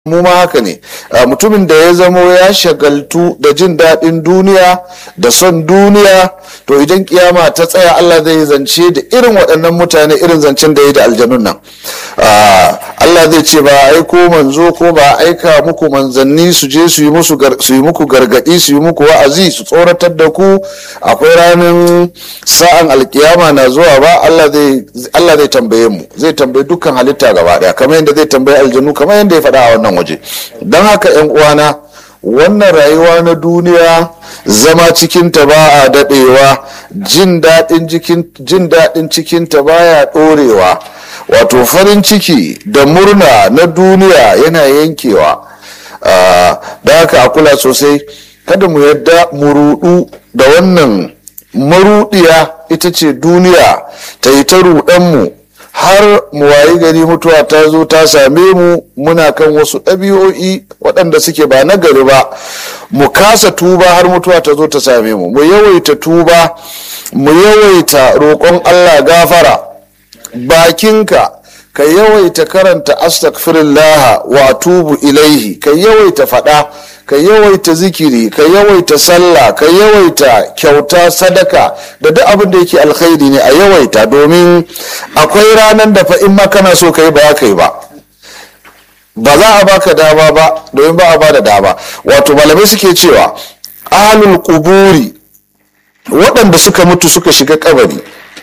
mu ma haka ne mutumin da ya zamo ya shagaltu da jin daɗin duniya da son duniya to idan kiyama ta tsaya Allah zai zance da irin waɗannan mutane irin zancen da ya da aljanun nan Allah zai ce ba aiko manzo ko ba aika muku manzanni su je su yi muku gargaɗi su yi muku wa'azi su tsoratar da ku akwai ranar sa'an alkiyama na zuwa ba Allah zai tambaye mu zai tambaye dukkan halitta gaba ɗaya kamar yadda zai tambaye aljanu kamar yadda ya faɗa a wannan waje don haka 'yan uwana wannan rayuwa na duniya zama cikinta ba a daɗewa jin daɗin cikinta baya ɗorewa wato farin ciki da murna na duniya yana yankewa da haka a kula sosai kada mu yadda mu rudu da wannan marudiya ita ce duniya ta yi ta rudanmu har mu wayi gari mutuwa ta zo ta same mu muna kan wasu ɗabi'o'i waɗanda suke ba na gari ba mu kasa tuba har mutuwa ta zo ta same mu mu yawaita tuba mu yawaita roƙon allah gafara bakinka ka yawaita karanta astaghfirullah wa tubu ilaihi ka yawaita faɗa ka yawaita zikiri ka yawaita sallah ka yawaita kyauta sadaka da duk abin da yake alkhairi ne a yawaita domin akwai ranar da fa in ma kana so ka yi ba ka yi ba ba za a baka dama ba domin ba a ba da dama wato malamai suke cewa ahlul kuburi waɗanda suka mutu suka shiga kabari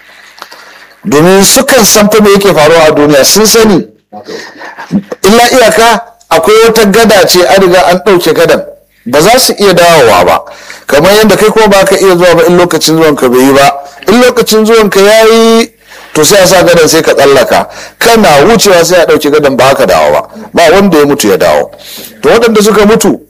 domin sukan san fa me yake faruwa a duniya sun sani illa iyaka akwai wata gada ce an riga an ɗauke gadan ba za su iya dawowa ba kamar yadda kai kuma ba ka iya zuwa ba in lokacin zuwan ka bai yi ba in lokacin zuwan ka ya yi to sai a sa gadan sai ka tsallaka kana wucewa sai a ɗauke gadan ba ka dawo ba ba wanda ya mutu ya dawo to waɗanda suka mutu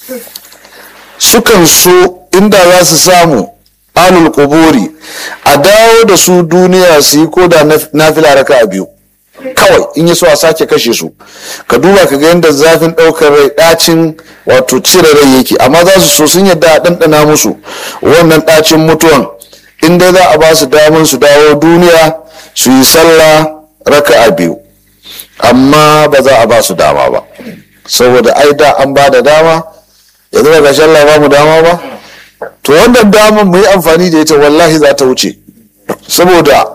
sukan so inda za su samu alul kuburi a dawo da su duniya su yi ko da nafila raka a biyu kawai in yi so a sake kashe su ka duba ka ga yadda zafin ɗaukar rai ɗacin wato cire rai yake amma za su so sun yadda a ɗanɗana musu wannan ɗacin mutuwan in dai za a ba su damar su dawo duniya su yi sallah raka a biyu amma ba za a ba su dama ba saboda ai da an ba da dama yanzu ba ga Allah ba mu dama ba to wannan damar mu yi amfani da ita wallahi za ta wuce saboda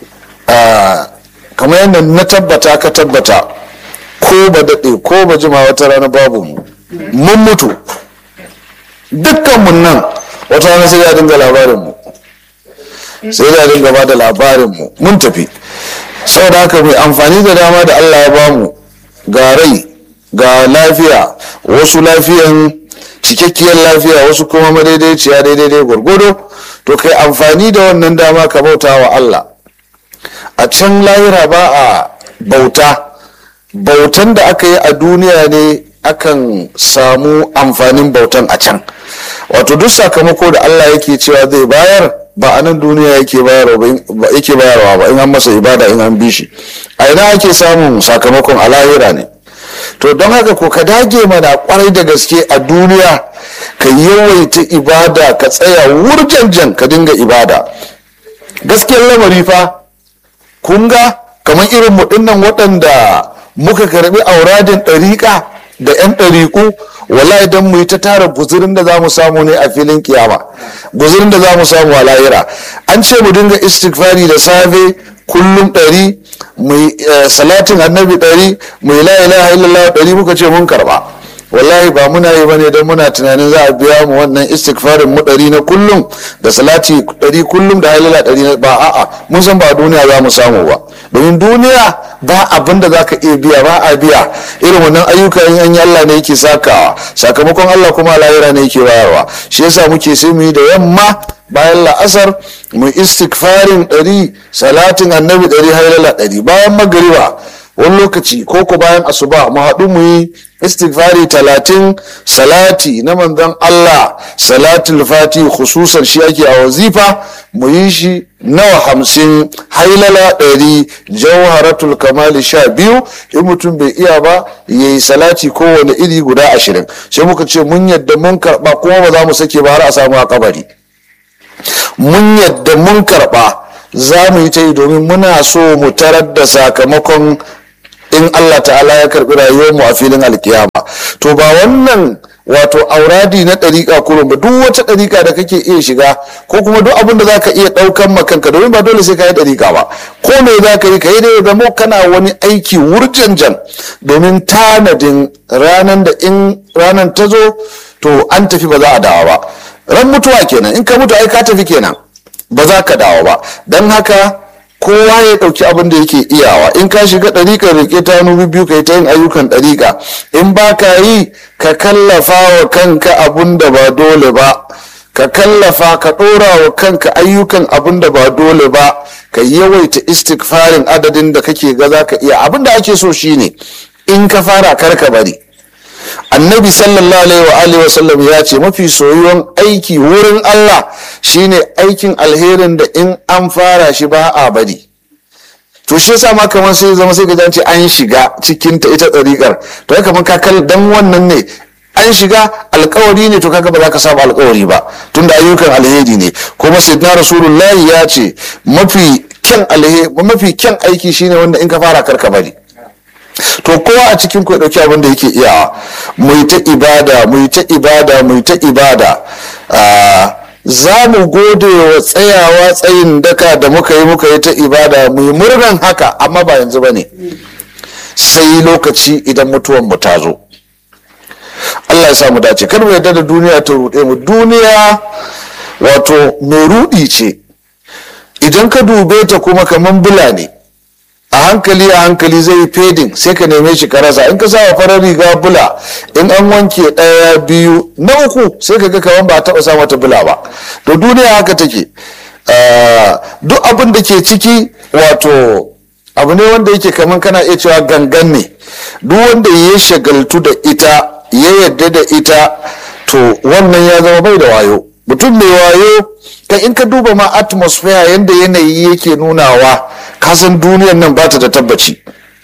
kamar yadda na tabbata ka tabbata ko ba daɗe ko ba jima wata rana babu mu mun mutu dukkanmu nan wata rana sai ya dinga labarinmu sai ya dinga ba da labarinmu mun tafi saboda haka mai amfani da dama da allah ya bamu ga rai ga lafiya wasu lafiyan cikakkiyar lafiya wasu kuma madaidaiciya daidai gwargwado to kai amfani da wannan dama ka bauta wa Allah a can lahira ba a bauta bautan da aka yi a duniya ne akan samu amfanin bautan a can wato duk sakamako da Allah yake cewa zai bayar ba a nan duniya yake bayarwa ba in an masa ibada in an bi shi a ina ake samun sakamakon a lahira ne to don haka ko ka dage mana kwarai da gaske a duniya ka yawaita ibada ka tsaya wurjanjan ka dinga ibada gaskiyar lamari fa kun ga kamar irin mu dinnan waɗanda muka karbi auradin ɗariƙa da 'yan ɗariƙu wala idan mu yi ta tara guzurin da za mu samu ne a filin kiyama guzurin da za mu samu a lahira an ce mu dinga istighfari da safe kullum ɗari mai salatin annabi ɗari mai la ilaha illallah ɗari muka ce mun karɓa wallahi ba muna yi bane don muna tunanin za a biya mu wannan istighfarin mu ɗari na kullum da salati ɗari kullum da halila ɗari ba a'a mun san ba duniya za mu samu ba domin duniya ba abin da za ka iya biya ba a biya irin wannan ayyuka in an yi Allah ne yake sakawa sakamakon Allah kuma lahira ne yake bayarwa shi yasa muke sai mu yi da yamma bayan la'asar mu istighfarin ɗari salatin annabi ɗari hailala ɗari bayan magariba wani lokaci ko ko bayan asuba mu haɗu mu yi istighfari talatin salati na manzon Allah salatul fati khususan shi ake a wazifa mu yi shi nawa hamsin hailala ɗari jawharatul kamali sha biyu in mutum bai iya ba ya yi salati kowane iri guda ashirin sai muka ce mun yadda mun karɓa kuma ba za mu sake ba har a samu a kabari mun yadda mun karɓa za mu yi ta yi domin muna so mu tarar da sakamakon in Allah ta'ala ya karbi rayuwar mu a filin alkiyama to ba wannan wato auradi na ɗariƙa kurun ba duk wata ɗariƙa da kake iya shiga ko kuma duk abin da za ka iya ɗaukan makanka domin ba dole sai ka yi ɗariƙa ba ko me za ka yi ka yi da zama kana wani aiki wurjanjan domin tanadin ranar da in ranar ta zo to an tafi ba za a dawo ba ran mutuwa kenan in ka mutu ai ka tafi kenan ba za ka dawo ba don haka kowa ya ɗauki abin da yake iyawa in ka shiga ɗariƙa rike ta hannu biyu ka yi ta yin ayyukan ɗariƙa in ba ka yi ka kallafa wa kanka abin da ba dole ba ka kallafa ka ɗora wa kanka ayyukan abin da ba dole ba ka yawaita istighfarin adadin da kake ga za ka iya abin da ake so shine in ka fara kar ka bari annabi sallallahu alaihi wa alihi wasallam ya ce mafi soyuwan aiki wurin Allah shine aikin alherin da in an fara shi ba a bari to shi yasa ma kamar sai zama sai ka ce an shiga cikin ta ita tsarikar to ya kamar kakal dan wannan ne an shiga alkawari ne to kaga ba za ka saba alkawari ba tunda ayyukan alheri ne kuma sayyidina rasulullahi ya ce mafi kyan alheri mafi kyan aiki shine wanda in ka fara karka bari to kowa a cikin ku ya dauki abin da yake iyawa mu yi ta ibada mu yi ta ibada mu yi ta ibada za mu gode wa tsayawa tsayin daka da muka yi muka yi ta ibada mu yi murnan haka amma ba yanzu ba ne sai lokaci idan mutuwan mu ta zo Allah ya sa mu dace kar mu yarda da duniya ta ruɗe mu duniya wato mai ruɗi ce idan ka dube ta kuma kaman bula ne a hankali a hankali zai yi fedin sai ka neme shi ka rasa in ka sa farar riga bula in an wanke ɗaya biyu na uku sai ka ga kaman ba a taɓa sa mata bula ba to duniya haka take duk abin da ke ciki wato abu ne wanda yake kaman kana iya cewa gangan ne duk wanda ya shagaltu da ita ya yadda da ita to wannan ya zama bai da wayo mutum mai wayo ka in ka duba ma atmosphere yadda yanayi yake nunawa kasan duniyar nan ba ta da tabbaci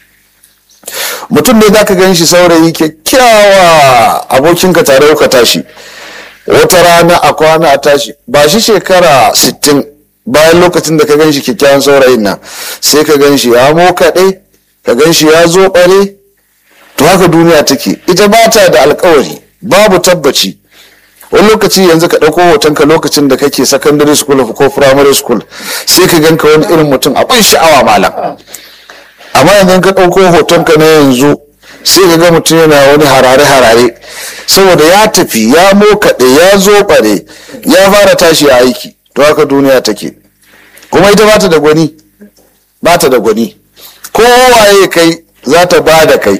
mutum ne za ka gan shi saurayi kyakkyawa abokinka tare ka tashi wata rana a kwana a tashi ba shi shekara 60 bayan lokacin da ka gan shi kyakkyawan saurayin nan sai ka gan shi ya mokaɗe ka gan shi ya zo ɓare to haka duniya take ita ba ta da alkawari babu tabbaci wani lokaci yanzu ka ɗauko hotonka lokacin da kake secondary school ko primary school sai ka ganka wani irin mutum abin sha'awa malam amma yanzu ka ɗauko hotonka na yanzu sai ka ga mutum yana wani harare-harare saboda ya tafi ya mokaɗe ya zo ɓare ya fara tashi a aiki to haka duniya take kuma ita bata da gwani bata da gwani kowaye kai za ta ba da kai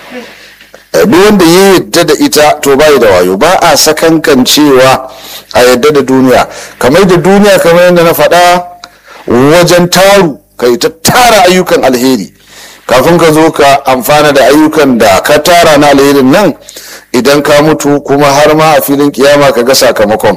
duk wanda ya yadda da ita to bai da wayo ba a sakankan cewa a yadda da duniya kamar da duniya kamar yadda na faɗa wajen taru kai ta tara ayyukan alheri kafin ka zo ka amfana da ayyukan da ka tara na alherin nan idan ka mutu kuma har ma a filin kiyama ka ga sakamakon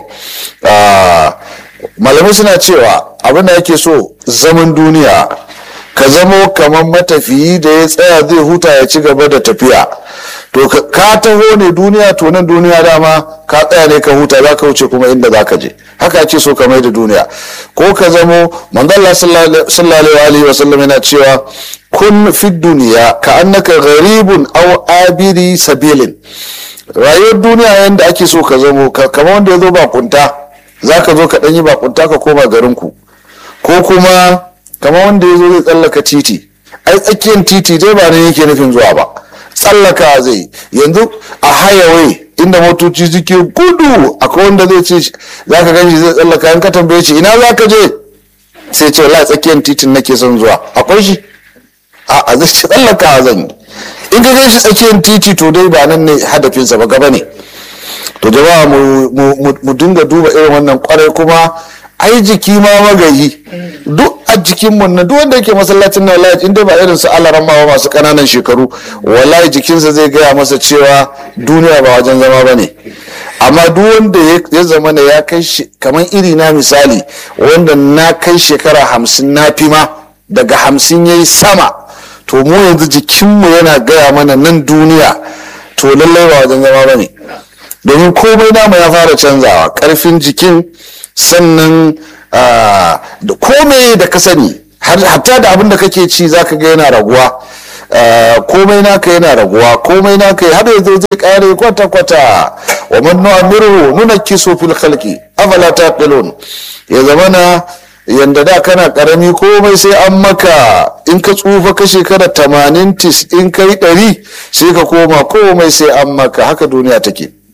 malamai suna cewa abin da ake so zaman duniya ka zamo kamar matafiyi da ya tsaya zai huta ya ci gaba da tafiya to ka taho ne duniya to nan duniya dama ka tsaya ne ka huta za ka wuce kuma inda za ka je haka ake so ka mai da duniya ko ka zamo manzala sallallahu alaihi wa sallam yana cewa kun fi duniya ka annaka gharibun aw abiri sabilin rayuwar duniya yanda ake so ka zamo kamar wanda ya zo bakunta za ka zo ka ɗanyi bakunta ka koma garinku ko kuma kamar wanda ya zo zai tsallaka titi ai tsakiyar titi dai ba nan yake nufin zuwa ba tsallaka zai yanzu a hayawai inda motoci suke gudu akwai wanda zai ce za ka ganshi zai tsallaka in ka tambaye shi ina za ka je sai ce wallahi tsakiyar titin nake son zuwa akwai shi a zai ce tsallaka zan yi in ka ganshi tsakiyar titi to dai ba nan ne hadafinsa ba gaba ne to jama'a mu dinga duba irin wannan kwarai kuma ai jiki ma magayi duk a jikin mun na duk wanda yake masallacin na wallahi inda ba irin su alaran ma masu kananan shekaru wallahi jikinsa zai gaya masa cewa duniya ba wajen zama bane amma duk wanda ya zama ne ya kai kamar iri na misali wanda na kai shekara hamsin na fi ma daga hamsin ya yi sama to mu yanzu jikinmu yana gaya mana nan duniya to lallai ba wajen zama bane domin komai namu ya fara canzawa karfin jikin sannan da komai da ka sani hatta da abin da kake ci zaka ga yana raguwa komai naka yana raguwa komai naka har yanzu zai kare kwata-kwata wa man nu'amiru nunakkisu fil khalqi afala taqilun ya zamana yanda da kana karami komai sai an maka in ka tsufa ka shekara tamanin tis in kai ɗari sai ka koma komai sai an maka haka duniya take